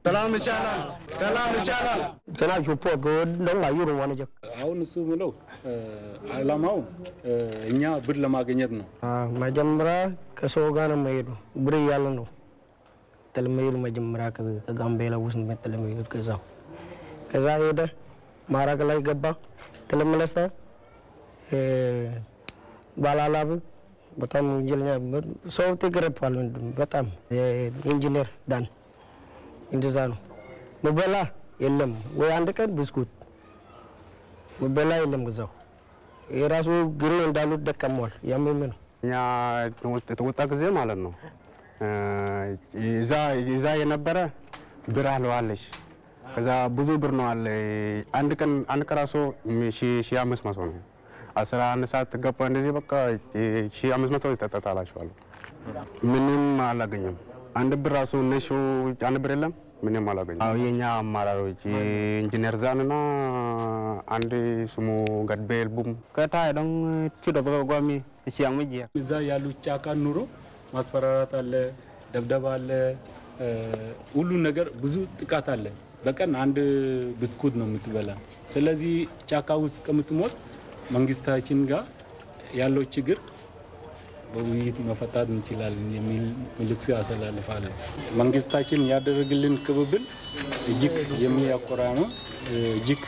ሰላም ይሻላል፣ ሰላም ይሻላል። Sana support go don la yuru wani jak. አሁን እሱ ምለው አላማው እኛ ብር ለማግኘት ነው። መጀመሪያ ከሰው ጋር ነው የምሄዱ ብር እያለ ነው ተለመሄዱ መጀመሪያ ከ- ከጋምቤላ ውስጥ ተለመሄዱ ከዛው ከዛ ሄደ ማራቅ ላይ ገባ ተለመለሰ ባላላብ በጣም ወንጀለኛ ሰው ትግረፓል በጣም ኢንጂነር ዳን እንደዛ ነው ምበላ የለም ወይ አንድ ቀን ብስኩት ምበላ የለም ገዛው የራሱ ግሬ እንዳሉት ደቀመዋል ያመመ ነው እኛ የተወጣ ጊዜ ማለት ነው እዛ እዛ የነበረ ብር አለዋለች። ከዛ ብዙ ብር ነው አለ። አንድ ቀን አንድ ቀን ራሱ ሺ አምስት መቶ ነው። አስራ አንድ ሰዓት ገባ እንደዚህ በቃ ሺ አምስት መቶ ይጠጣላችኋል። ምንም አላገኘም። አንድ ብር ራሱ እነሱ አንድ ብር የለም። ምንም አላገኘም። አዎ የኛ አመራሮች ኢንጂነር ዛንና አንድ ስሙ ገድቤል ቡም ከታ ደም ቲዶ በጓሚ ሲያም ጂ እዛ ያሉ ጫካ ኑሮ ማስፈራራት አለ፣ ደብደባ አለ፣ ሁሉን ነገር ብዙ ጥቃት አለ። በቀን አንድ ብስኩት ነው የምትበላ። ስለዚህ ጫካ ውስጥ ከምትሞት መንግስታችን ጋር ያለው ችግር በውይይት መፈታት እንችላለን የሚል መልዕክት አስተላልፋለሁ። መንግስታችን ያደረግልን ቅብብል እጅግ የሚያኮራ ነው። እጅግ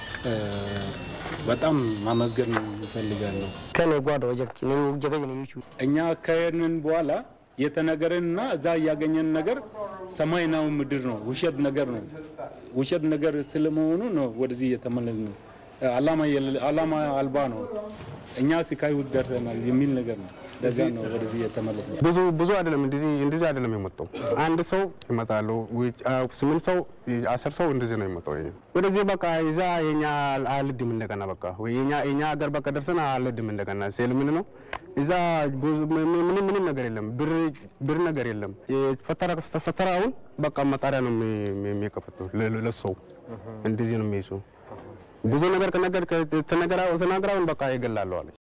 በጣም ማመስገን ይፈልጋለሁ። ከኔ ጓዶ ወጀክ ነው ጀገኝ ነው ይቹ እኛ ከሄድን በኋላ የተነገረንና እዛ ያገኘን ነገር ሰማይናው ምድር ነው። ውሸት ነገር ነው። ውሸት ነገር ስለመሆኑ ነው ወደዚህ የተመለስ ነው። አላማ አልባ ነው። እኛ ስቃይ ውስጥ ደርሰናል የሚል ነገር ነው። ለዛ ነው ወደዚህ የተመለስ ነው። ብዙ ብዙ አይደለም፣ እንደዚህ እንደዚህ አይደለም የመጣው። አንድ ሰው ይመጣሉ፣ ስምንት ሰው አስር ሰው እንደዚህ ነው የመጣው። ይሄ ወደዚህ በቃ ይዛ የኛ አልድም እንደገና በቃ ወይ የኛ የኛ ሀገር በቃ ደርሰን አልድም እንደገና ሴል ምን ነው እዛ ምንም ምንም ነገር የለም፣ ብር ብር ነገር የለም። ፈተራ ፈተራውን በቃ መጣሪያ ነው የሚከፈቱ ለሰው እንደዚህ ነው የሚይዙ ብዙ ነገር ከነገር ተነገራ ተናግራውን በቃ ይገላሉ አለች።